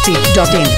masti.in.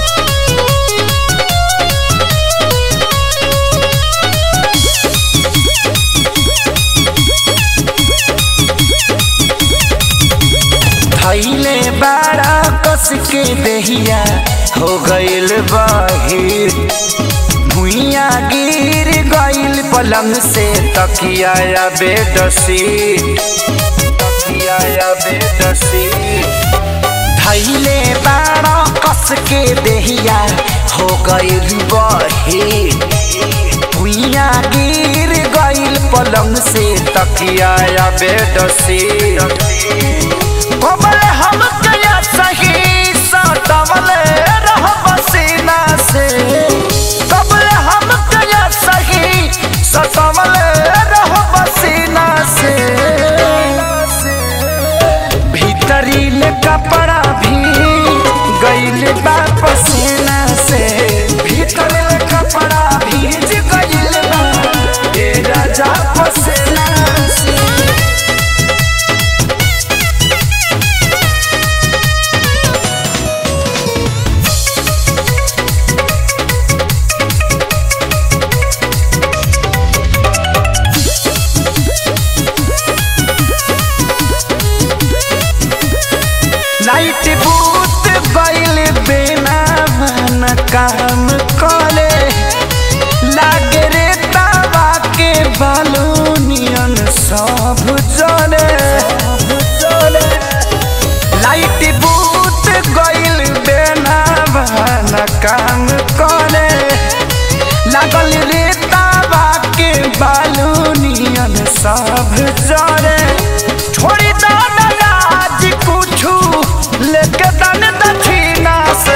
धैले बाड़ा कस के देहिया हो गइल बहिर भुइया गिर गइल पलंग से तकिया या बेड सीट तकिया या बेड सीट धैले बाड़ा कस के देहिया हो गइल बहिर भुइया गिर गइल पलंग से तकिया या बेड सीट कमल हम कया सही सटवल रह पसीना से कमल हम कया सही सटवल रह पसीना से भीतरी ले कपड़ा भी गइल बा पसीना से भीतर ले कपड़ा भीज गइल बा ए राजा पसीना से लाइट बूत गइल बिना मन काम करे लागे रे तावा के बालूनियन सब जले लाइट बूत गइल बिना मन काम करे लागल रे तावा के बालूनियन सब जले छोड़ी दो ना लाज कुछु लेके दन दक्षिणा से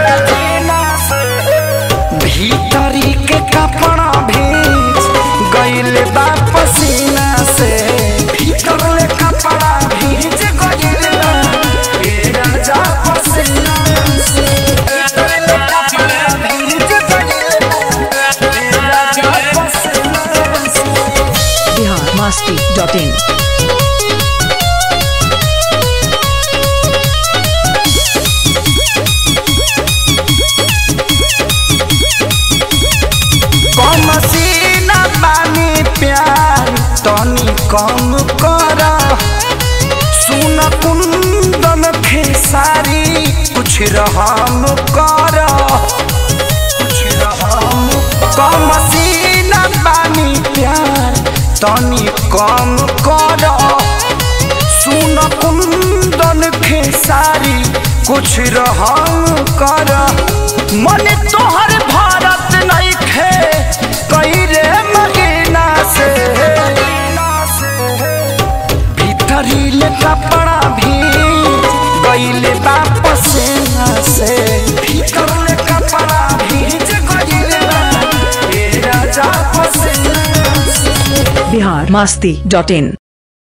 भीतरी के कपड़ा भीज गइल बा पसीना से भीतर ले कपड़ा भीज गइल बा ए राजा पसीना से भीतर ले कपड़ा भीज गइल बा ए राजा पसीना से Bihar masti.in. कम सीना बानी प्यार तनी कम कर सुन कुंदन खेसारी कुछ रहम कर कुछ रहम कम सीना बानी प्यार तनी कम कर सुन कुंदन खेसारी कुछ रहम कर मन तोहर भारत नहीं खे कई रे महीना से भीतरी ले कपड़ा भी गईले वापस से भीतर ले कपड़ा भीज गईले बा ए राजा पसीना से Bihar masti.in.